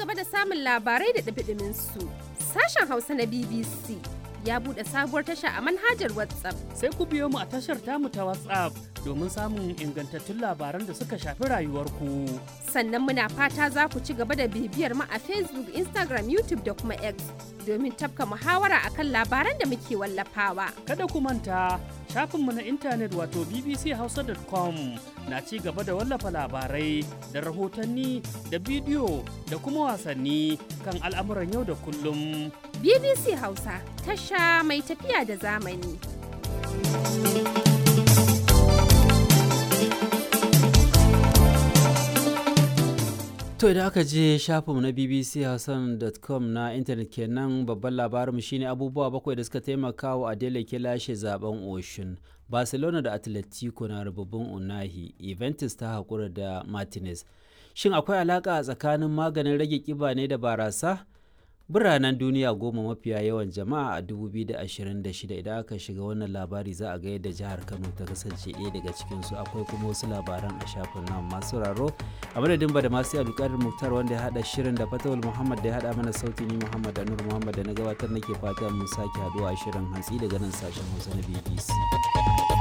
gaba da samun labarai da ɗumi su sashen Hausa na BBC ya buɗe sabuwar tasha a manhajar WhatsApp. Sai ku biyo mu a tashar tamu ta WhatsApp domin samun ingantattun labaran da suka shafi rayuwarku. Sannan muna fata za ku ci gaba da bibiyar mu a Facebook, Instagram, YouTube da kuma X domin tafka muhawara akan labaran da muke wallafawa. Kada ku manta shafinmu na intanet wato bbchausa.com na ci gaba da wallafa labarai da rahotanni da bidiyo da kuma wasanni kan al'amuran yau da kullum. BBC Hausa tasha mai tafiya da zamani. To idan aka je shafinmu na bbchausan.com na intanet kenan babban labarinmu shine abubuwa bakwai da suka taimaka wa Adele ke lashe zaben Oshun. Barcelona da Atletico na rububin Unahi, Juventus ta haƙura da Martinez. Shin akwai alaƙa tsakanin maganin rage ƙiba ne da barasa? Biranen duniya goma mafiya yawan jama'a a 2026 idan aka shiga wannan labari za a ga yadda jihar Kano ta kasance ɗaya daga cikinsu akwai kuma wasu labaran a shafin nan masu raro a madadin ba da masu alƙarin muktar wanda ya haɗa shirin da fatawul muhammad da ya haɗa mana sauti ni muhammad anur muhammad da na gabatar nake fata mun sake haɗuwa a shirin hantsi daga nan sashen hausa na bbc